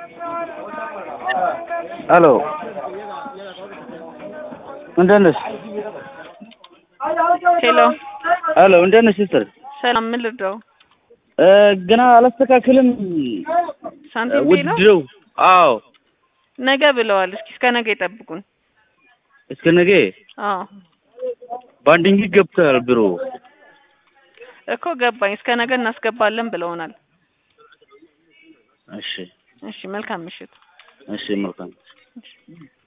ሄሎ እንደት ነሽ? ሄሎ ሄሎ እንደት ነሽ ሲስተር? ሰላም፣ ምን ልርዳው? እ ገና አላስተካክልም ሳንቲም ቤ ነው ውድድረው። አዎ ነገ ብለዋል። እስኪ እስከ ነገ ይጠብቁን። እስከ ነገ አዎ ባንዲንግ ገብተዋል ቢሮ። እኮ ገባኝ። እስከ ነገ እናስገባለን ብለውናል። እሺ እሺ፣ መልካም ምሽት። እሺ መልካም